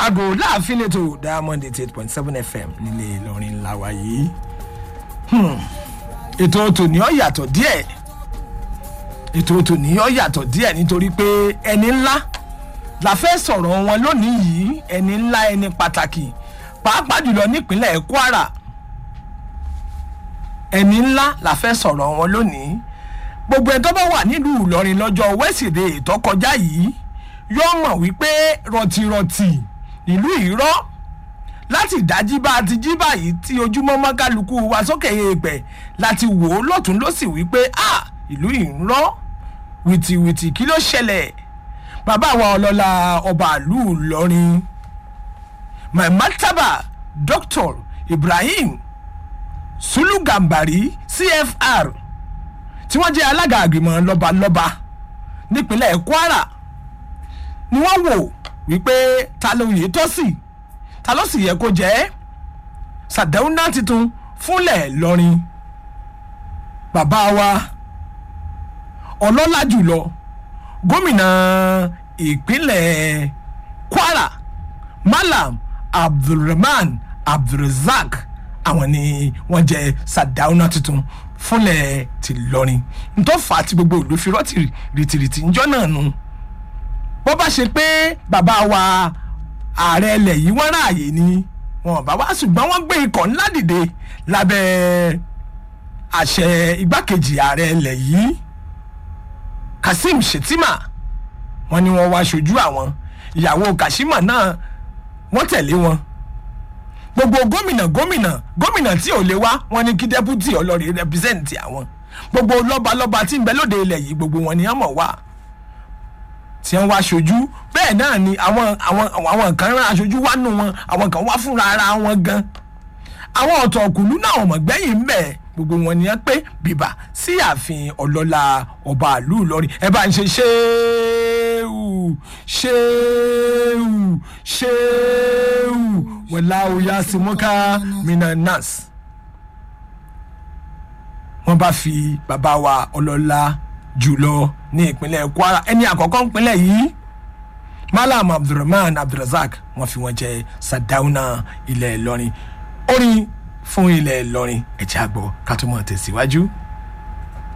aago láàfin lẹ́tọ̀ diamond eighty eight point seven fm nílé ìlọrin ńlá wa yìí Hmm. ètò tòní ọ̀ yàtọ̀ díẹ̀ ètò tòní ọ̀ yàtọ̀ díẹ̀ nítorí pé ẹni ńlá la fẹ́ sọ̀rọ̀ wọn lónìí yìí ẹni ńlá ẹni pàtàkì pàápàá jùlọ nípínlẹ̀ kwara ẹni ńlá la fẹ́ sọ̀rọ̀ wọn lónìí gbogbo ẹ̀ tó bá wà nílùú ìlọrin lọ́jọ́ wẹ́sídẹ̀ẹ́ tó kọjá yìí yóò mọ̀ wípé rọ̀tìrọ̀tì ìlú ìrọ́ láti dájí bá a ti jí báyìí tí ojúmọ́ mọ́ kálukú wa sókè èèpẹ̀ láti wò ó lọ́tún lọ́sì wípé a ìlú ìrọ́ wìtìwìtì kí ló ṣẹlẹ̀ bàbá wa ọlọ́lá ọba ìlú ìlọrin mamataba dr ibrahim sulu gambari cfr tí wọ́n jẹ́ alága àgbìmọ̀ lọ́balọ́ba nípínlẹ̀ kwara ni wọ́n wò wípé ta ló yẹ tó sì ta ló sì yẹ kó jẹ́ sàdáúná tuntun fúnlẹ̀ lọ́rin bàbá wa ọlọ́lá jùlọ gómìnà ìpínlẹ̀ kwara malam abdulrahman abdulrazak àwọn ni wọ́n jẹ́ sàdáúná tuntun fúnlẹ̀ ti lọ́rin ntọ́fà tí gbogbo ìlú fi rọ́ọ̀tì rìtìrìtì ńjọ́ náà nu bó bá ṣe pé bàbá wa ààrẹ ilẹ̀ yìí wọ́n ráàyè ni wọn bá wá ṣùgbọ́n wọ́n gbé ikọ̀ ńlá dìde lábẹ́ àṣẹ igbákejì ààrẹ ilẹ̀ yìí kazeem shettima wọn ni wọn wá ṣojú àwọn ìyàwó kashima náà wọn tẹ̀lé wọn gbogbo gómìnà gómìnà gómìnà tí ò lè wá wọn ní kí dẹ́pútì ọlọ́rin rẹpísẹ́ǹtì àwọn gbogbo lọ́balọ́ba tí ń bẹ lóde ilẹ̀ yìí gbogbo wọn ni wọ́n mọ̀ wá tí wọ́n wá aṣojú bẹ́ẹ̀ náà ni àwọn àwọn àwọn kan rán aṣojú wá nù wọn àwọn kan wá fúnra ara wọn gan àwọn ọ̀tọ̀ ọ̀kùnlú náà ọmọ gbẹ́yìn ń bẹ̀ gbogbo wọn ni wọ́n pé bìbà sí ààfin ọlọ́lá ọba àlú ìlọrin ẹ bá ń ṣe ṣéèwù ṣéèwù ṣéèwù wọlá oyá simọ́ká minanas wọ́n bá fi bàbá wa ọlọ́lá jùlọ ní ìpínlẹ̀ kwara ẹni àkọ́kọ́ ìpínlẹ̀ yìí malam abdulrahman abdulrasaq wọn fi wọn jẹ sadauna ilẹ̀ ìlọrin orin fún ilẹ̀ ìlọrin ẹ̀jẹ̀ àgbọ̀ ká tó mọ̀ tẹ̀síwájú.